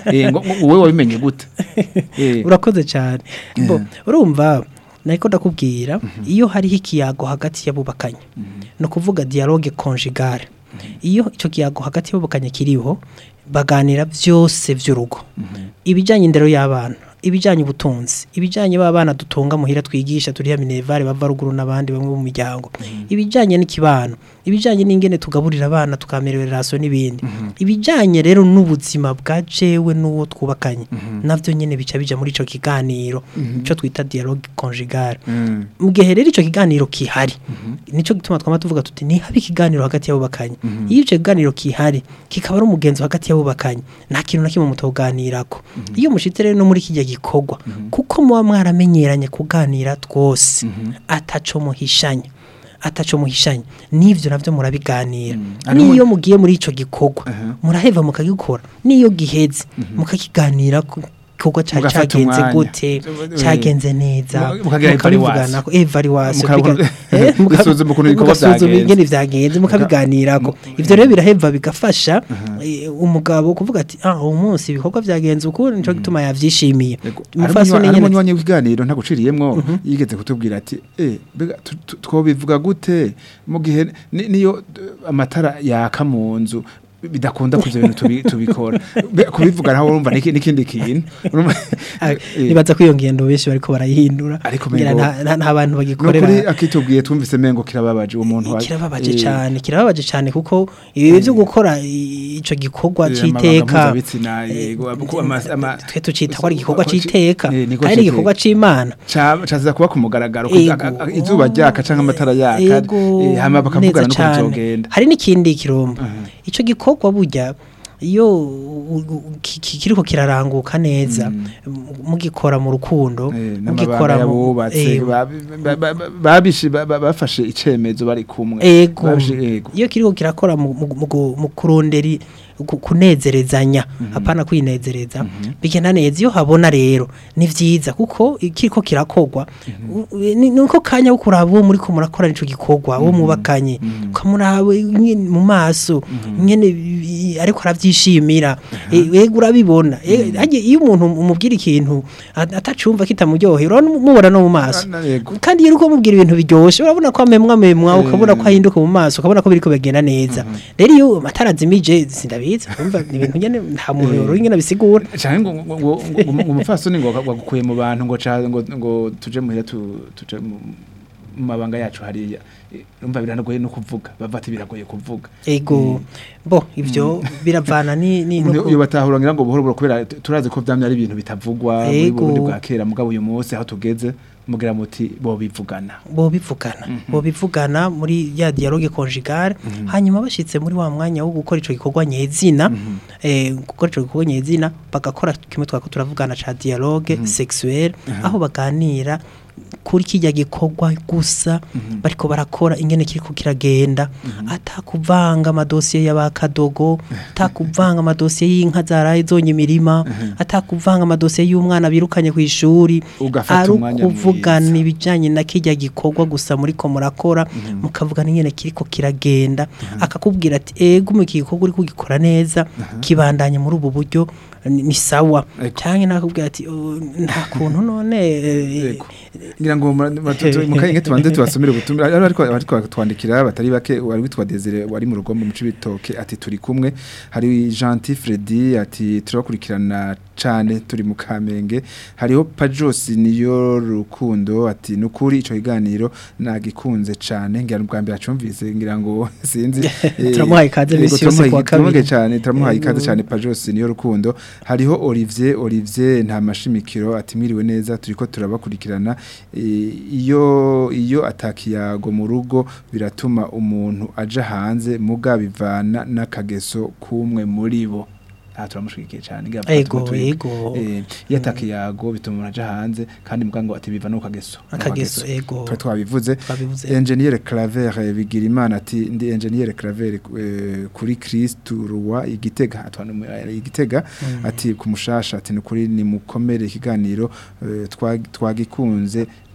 Eh, ngo ngo wowe wabimenye gute Eh, urakoze cyane bo urumva niko ndakubwira iyo hariho ikiyago hagati y'abubakanye ni ukuvuga dialogue conjugale iyo icyo kiyago hagati y'abubakanye kiriho baganira byose by'urugo ibijyanye indero y'abana ibijyanye ubutunzi ibijyanye b'abana dutunga muhira twigisha turiya minevare bava ruguru n'abandi bamwe mu miryango ibijyanye n'ikibano ibijyanye n'ingene tugaburira abana tukamerera raso n'ibindi ibijyanye rero n'ubuzima bwa jewe n'uwo twubakanye navyo nyene bica bija muri ico kiganiro ico twita dialogue conjugale mm, mu gihe rero icyo kiganiro kihari nicyo gituma twama tuvuga tuti ntihabe ikiganiro hagati y'abubakanye iyo icyo kiganiro kihari kikaba ari umugenzo hagati y'abubakanye nta kintu na kimwe mutoganirako iyo mushitse rero no muri kijya gikorwa kuko muba mwaramenyeranye kuganira twose ataco muhishanya ataco muhishanya n'ivyo navyo murabiganira Hariho- niyo mugiye muri ico gikorwa Aha. muraheva mukagikora niyo giheze mukakiganira ku gikorwa cari Mugafata cagenze umwanya. gute Eh, cagenze neza Muka- mukagira mukabivugana ko evaluation Mukabona- biga- eh, muka- Gusuzuma ukuntu ibikorwa mugasuzuma vyagenze. ingene vyagenze mukabiganirako ivyo rero biraheva bigafasha eh, umugabo kuvuga ati ah uwo munsi ibikorwa vyagenze uku nico gituma yavyishimiye umufasoni ari nyene umunywanyi w'ikiganiro ntaguciriyemwo yigeze kutubwira ati eh mbega tu- tu- twobivuga gute mu gihe ni- niyo eh, amatara yaka mu nzu bidakunda kuvyo bintu tubi- tubikora Be- kubivuga naho urumva niki- n'ikindi kintu Urumva- Ah, eh, nibaza ko iyo ngendo benshi bariko barayihindura Ariko ngira mengo- nta- nta nta bantu nukuri bagikorera akitubwiye twumvise mengo kirababaje uwo muntu wa- kirababaje eh, cyane kirababaje cyane kuko ibi byo gukora i- ico gikorwa Eh, amabanga c'iteka mpuzabitsina, yego, kuko ama- ama- twe tucita ko ari igikorwa c'iteka Eh, niko kandi c'iteka. igikorwa c'imana ca caza kuba ku mugaragaro Ego. aka- aka- izuba ryaka canke amatara yaka Ego, eh, hama bakavugana neza n'ukuntu cane. bizogenda hari n'ikindi kirombo Aha. ico gikorwa burya iyo u- u- ki- ki- kiriko kiraranguka neza mu- mugikora mu rukundo Eh, mugikora n'amabanga mu yabubatse eh, ba- ba- ba- ba- babishi ba- ba- bafashe icemezo bari kumwe ego Babishi- ego iyo kiriko kirakora mu, mu, mu, gu- mu kuronderi ku- kunezerezanya apana kwinezereza bigenda neza iyo habona rero ni vyiza kuko kiriko kirakogwa u- ni nuko kanya ko kuraba uwo muri ko murakora nico gikorwa uwo mubakanye ukamuraba nyene mu maso nyene i- ariko aravyishimira Eh, ego urabibona Eh, hagiye iyo umuntu umubwira ikintu at- atacumva kitamuryohera urabona mubona no mu maso Na- na- ego. kandi iyo uriko mubwira ibintu biryoshe urabona ko amemwa amemwa Eh. ukabona ko ahinduka mu maso ukabona ko biriko bigenda neza rero iyo amatara azimije sindabizi urumva ni ibintu nyene nta muntu Eh. yoro ingene bisigura canke ngo ngo- ngo- ngo- ngo umupfasoni ngo wagukuye mu bantu ngo ca- ngo ngo tuje muhira tu- tuje mu mu mabanga yacu hariya Eh, urumva biranagoye no kuvuga bava ati biragoye kuvuga ego bo ivyo biravana ni ni umuntu nuko- iyo batahura ngira ngo buhoro buhoro kubera tu- turazi ko vyamye ari ibintu bitavugwa muri Ego. Burundi bwa kera mugabo uyu munsi aho tugeze mugira muti bo bivugana bo bivugana bo bivugana muri ya dialogue conjugale hanyuma bashitse muri wa mwanya wo gukora ico gikorwa nyezina eh gukora ico gikorwa nyezina bagakora kimwe twako turavugana ca dialogue sexuelle aho baganira kuri kijya gikorwa gusa bariko barakora ingene kiriko kiragenda atakuvanga amadosiye y'abakadogo atakuvanga amadosiye y'inka zaraye zonye imirima atakuvanga amadosiye y'umwana birukanye ku ishuri Ugafata ari umwanya ukuvugana mwiza. ibijyanye na kijya gikorwa gusa muri ko murakora mukavugana ingene kiriko kiragenda akakubwira ati ego mu iki gikorwa uri kugikora neza kibandanye muri ubu buryo ni ni sawa Ego. cyangwa nakubwira ati "Oh, nta kuntu none eh, Yego. ngira ngo mukayenge tubanze tubasomere ubutumwa ariko ariko twandikira batari bake wari witwa Desire wari mu rugo mu cibitoke ati turi kumwe hari Gentil Freddy ati turakurikirana cane turi mu Kamenge hariho Pajos niyo rukundo ati nukuri ico kiganiro nagikunze cane ngira ubwa mbere acumvise ngira ngo sinzi eh, Turamuhaye ikaze yego, misi yose turamuhaye- kuwa kabiri. turamuhaye cane turamuhaye ikaze Yego. cane Pajos niyo rukundo hariho Olivier Olivier nta mashimikiro ati mwiriwe neza turiko turabakurikirana Eh, iyo iyo atakiyago mu rugo biratuma umuntu aja hanze muga bivana n'akageso kumwe muri bo aha turamushigikiye cyane ngira Ego, tuba turi- ego. eh, iyo atakiyago bituma umuntu aja hanze kandi muga ngo ati biva no kageso Akageso, ego. Twa- twabivuze Twabivuze. Engineer Claver eh, bigira imana ati ndi Engineer Claver eh, kuri Christ Roi igitega atwana mu- eh, igitega ati kumushasha ati nukuri ni mukomere ikiganiro eh, twa- twagikunze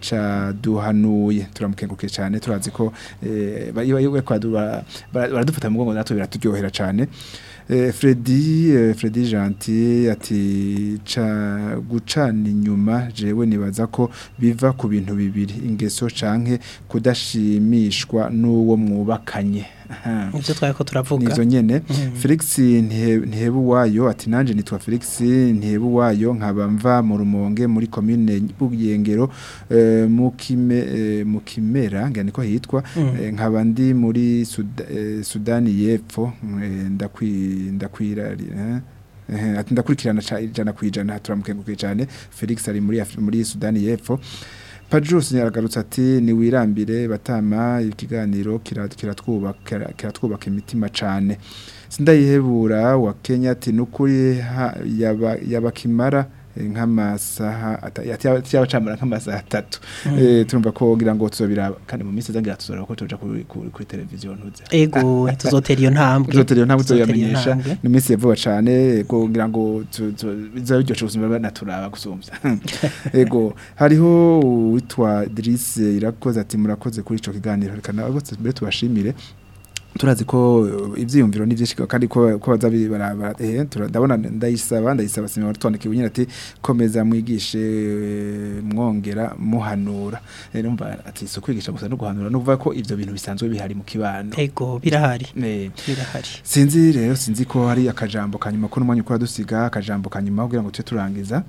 caduhanuye turamukengurukiye cyane turazi ko eh, ba- iyo iyo kwadura baradufata mu mugongo natwe biraturyohera cyane Eh, Freddy eh, Freddy Gentil ati ca gucana inyuma jewe nibaza ko biva ku bintu bibiri ingeso canke kudashimishwa n'uwo mwubakanye Aha. ivyo twari ko turavuga nizo nyene Mhm. Felix Ntihe- Ntihebuwayo ati nanje nitwa Felix Ntihebuwayo nkaba mva mu rumonge muri commune Bugengero eh, mu kime eh, mu kimera ngani ko hitwa Mhm. eh, nkaba ndi muri Suda, eh, Sudani y'Epfo eh, ndakwi ndakwirari eh Eh, ati ndakurikirana ca- ijana kwijana turamukengukiye cyane Felix ari muri Afri- muri Sudani y'Epfo Pajus yaragarutse ati ni wirambire batama ikiganiro kira- kiratwubaka kiratwubaka imitima cane sindayihebura wa Kenya ati nukuri ha- yaba yabakimara eh, nk'amasaha ata- yati- yabacamara nk'amasaha atatu eh turumva ko ngira ngo tuzobira kandi mu minsi zangira tuzora ko tuja kuri kuri kuri televiziyo ntuze ego tuzotera iyo ntambwe Tuzotera iyo ntambwe Tuzotera iyo tuzoyamenyesha ntambwe. ni minsi yavuba cane ego ngira ngo tu- tu- bizabiryoshe ubuzima banaturaba gusumvya ego hariho witwa Idris irakoze ati murakoze kuri ico kiganiro reka nawe bose mbere tubashimire turazi ko uh, ivyiyumviro ni vyinshi kandi ko ko bazabi barabara eh tura- ndabona ndayisaba ndayisaba sima watondeka ibunyira ati komeza mwigishe eh, mwongera muhanura Eh, numva ati so kwigisha gusa no guhanura no kuvuga ko ivyo bintu bisanzwe bihari mu kibano ego birahari eh birahari Sinzi rero sinzi ko hari akajambo kanyuma ko n'umwanya ukora dusiga akajambo kanyuma kugira ngo tuje turangiza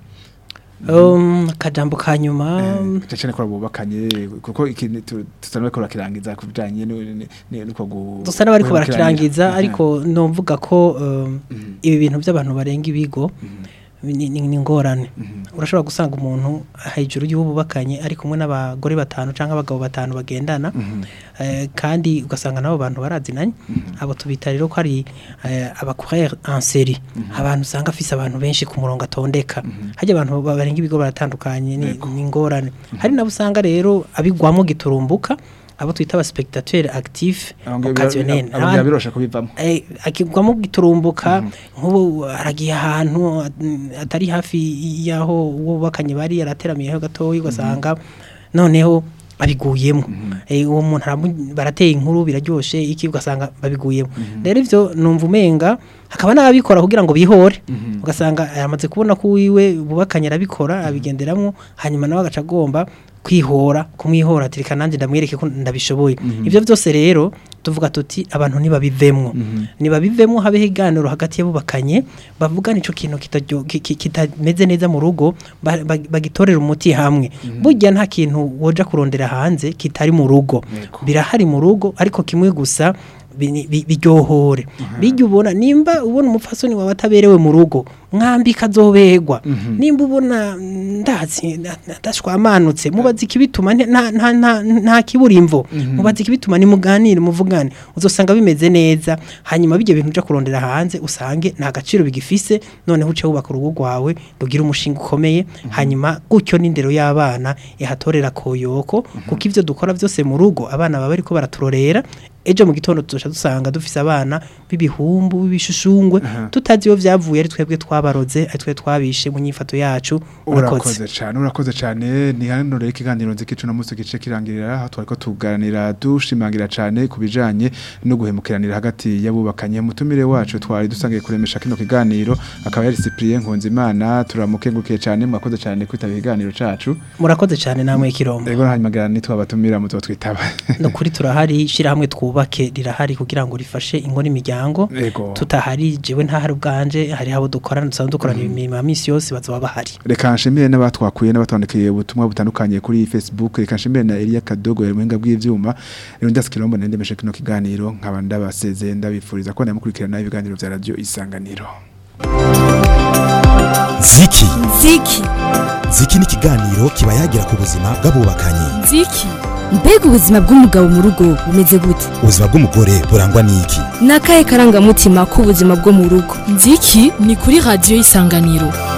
um akajambo ka nyuma eh cyane ko bubakanye kuko ikintu tu- tusanzwe ko kirangiza kubijanye nuko gu dusa n'abariko guhemukiranira. barakirangiza Mhm. ariko nomvuga ko um, Mhm. ibi bintu by'abantu barenga ibigo Mhm. ni ni- ni ingorane Mhm. urashobora gusanga umuntu hejuru y'ububakanye ari kumwe n'abagore batanu cyangwa abagabo batanu bagendana Mhm. eh, kandi ugasanga nabo bantu barazinanye abo tubita rero ko ari eh, abacoureur en série abantu usanga afise abantu benshi ku murongo atondeka hajya abantu ba- barenga ibigo baratandukanye ni Yego. ni ingorane hari nabo usanga rero abigwamo giturumbuka abo twita aba spectateur actif Aho ngira occasionnel bira- abo ngira birosha kubivamo Eh, akigwamo giturumbuka nk'ubu aragiye ahantu at- atari hafi y'aho uwo bubakanye bari yarateramiyeho gatoya ugasanga noneho babiguyemo Eh, uwo muntu aramu- barateye inkuru biraryoshe iki ugasanga babiguyemo rero ivyo numva umenga hakaba n'ababikora kugira ngo bihore ugasanga yamaze kubona ko wiwe bubakanye arabikora abigenderamwo hanyuma nawe agaca agomba kwihora kumwihora ati reka nanjye ndamwereke ko ndabishoboye ivyo byose rero tuvuga tuti abantu ntibabivemwo ntibabivemwo habeho iganiro hagati y'abubakanye bavugana ico kintu kitaryo- ki- ki- kitameze neza mu rugo ba- ba- bagitorera umuti hamwe burya nta kintu woja kurondera hanze kitari mu rugo Yego. birahari mu rugo ariko kimwe gusa bi- bi- biryohore bijya ubona nimba ubona umupfasoni wawe ataberewe mu rugo mwambika azoberwa nimba ubona mm, ndazi na- na- ndashwamanutse mubaze ikibituma nte- nta- nta- nta- nta kibura imvo mubaze ikibituma nimuganire muvugane uzosanga bimeze neza hanyuma bijya bintu uja kurondera hanze usange nta gaciro bigifise noneho uce wubaka urugo rwawe rugira umushinga ukomeye hanyuma gutyo n'indero y'abana ihatorera koyoko kuko ivyo dukora byose mu rugo abana baba bariko baraturorera ejo mu gitondo tuzoca dusanga dufise abana b'ibihumbu b'ibishushungwe tutazi iyo vyavuye ari twebwe twabaroze ari twe twabishe mu nyifato yacu urakoze urakoze cyane urakoze cyane ni hano rero ikiganiro nzi kicu no musi gice kirangirira aho twariko tuganira dushimangira cyane ku bijanye no guhemukiranira hagati y'abubakanye mutumire wacu twari dusangiye kuremesha kino kiganiro akaba yari Cyprien Nkunzimana turamukengurukiye cyane mwakoze cyane kwitabira ikiganiro cacu murakoze cyane namwe kirombo rego hanyuma gara nitwabatumira muzo twitaba no kuri turahari shirahamwe twubake rirahari kugira ngo rifashe ingo n'imiryango Ego. tutahari jewe ntahari ubwanje hari abo dukorana dusanzwe dukorana imirimo ya misi yose bazoba bahari reka nshimire n'abatwakuye n'abatondekeye ubutumwa butandukanye kuri Facebook reka nshimire na Elia Kadogo yari muhinga bw'ivyuma rero ndaskirombo nendemeshe kino kiganiro nkaba ndabasezeye ndabifuriza ko namukurikirana ibiganiro vya radio isanganiro ziki Ziki. ziki ni ikiganiro kiba yagira ku buzima bw'abubakanye Ziki. Mbega ubuzima bw'umugabo mu rugo bumeze gute? ubuzima bw'umugore burangwa n'iki Ni akahe karangamutima k'ubuzima bwo mu rugo? Ziki ni kuri radio isanganiro.